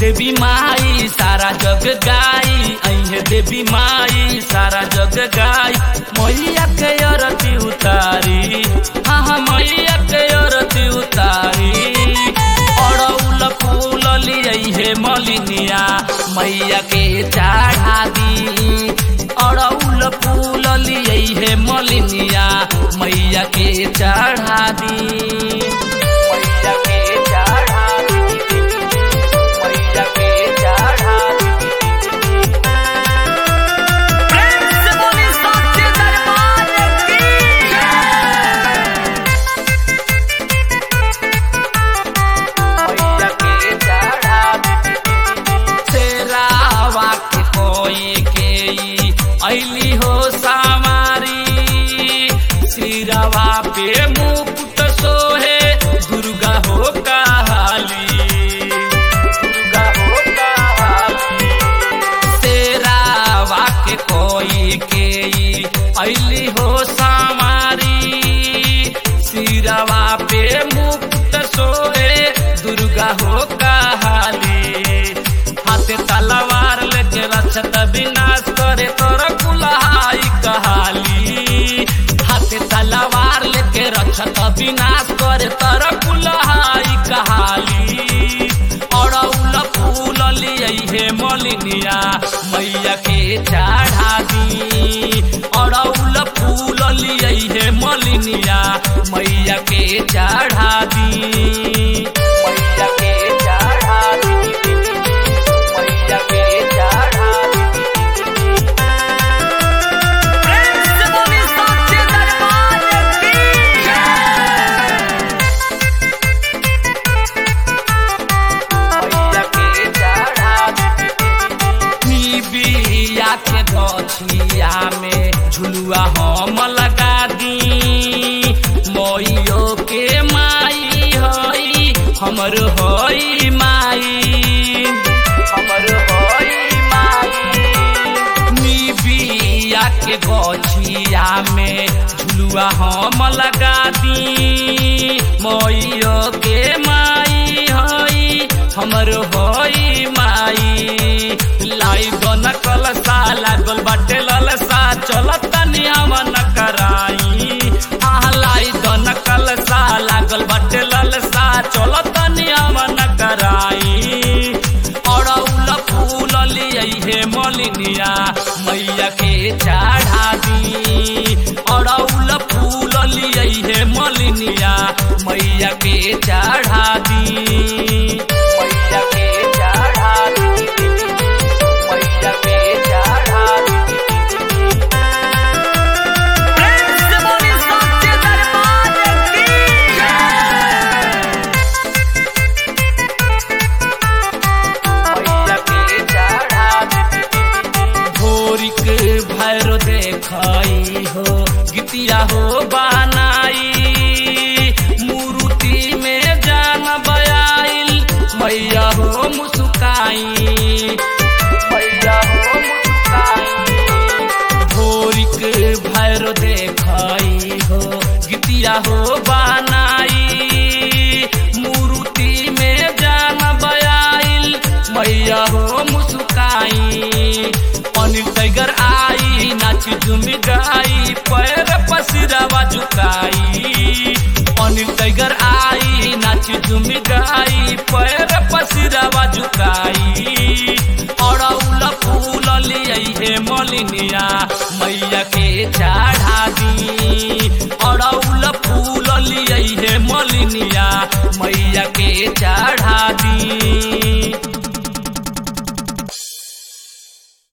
देवी माई सारा जग गाई अहे देवी माई सारा जग गाई मैया के अरती उतारी हाँ हाँ मैया के अरती उतारी अड़ौल फूल लिये मलिनिया मैया के चढ़ा दी अड़ौल फूल लिये मलिनिया मैया के चढ़ा दी मैया के चढ़ा दी मैया के चढ़ा दी प्रेम से बोली सच्चे दरबार की मैया के चढ़ा दी शेरावा के कोई के ई ऐली हो सामारी सिरवा पे मुकुट सोहे दुर्गा हो काली दुर्गा हो काली शेरावा के कोई के ई ऐली हो सामारी सिरवा पे मुकुट सोहे दुर्गा हो काली हाथे तलवार लेके रक्षत विनाश करे तोर कुल्हाई कहाली हाथे तलवार लेके रक्षत विनाश करे तोर कुल्हाई कहाली अड़ौल फूल लिये मलिनिया मैया के चढ़ा दी अड़ौल फूल लिये मलिनिया मैया के चढ़ा दी मैया के चढ़ा दी मैया के चढ़ा दी प्रेम से बोली सच्चे दरबार की मैया के चढ़ा दी बिया के गछिया में झुलुआ हम लगा दी मैयो के माई हई हमर हई माई हमर हई माई निबिया के गछिया में झुलुआ हम लगा दी मैयो के माई हई हमर हई माई लाई गन कलसा लागल बाटे ललसा चलत नियम न कराई आह लाई गन कलसा लागल बाटे ललसा चलत नियम न कराई अड़ौल फूल लिये मलिनिया मैया के चढ़ा दी अड़ौल फूल लिये मलिनिया मैया के चढ़ा दी मैया के चढ़ा दी मैया के चढ़ा दी प्रेम से बोली सच्चे दरबार की मैया के चढ़ा दी भोरिक भैरो देखई हो गीतिया हो बनाई मूर्ति में जान बयाइल मैया हो मुस्काई मैया हो मुस्काई भोरिक भैरो देखई हो गीतिया हो बनाई मूर्ति में जान बयाइल मैया हो मुस्काई अनिल टाइगर आई नाच झुम गाई पैर पसिरवा झुकाई अनिल टाइगर आई नाच झुम गाई पैर पसिरवा झुकाई अड़ौल फूल लिये मलिनिया मैया के चढ़ा दी अड़ौल फूल लिये मलिनिया मैया के चढ़ा दी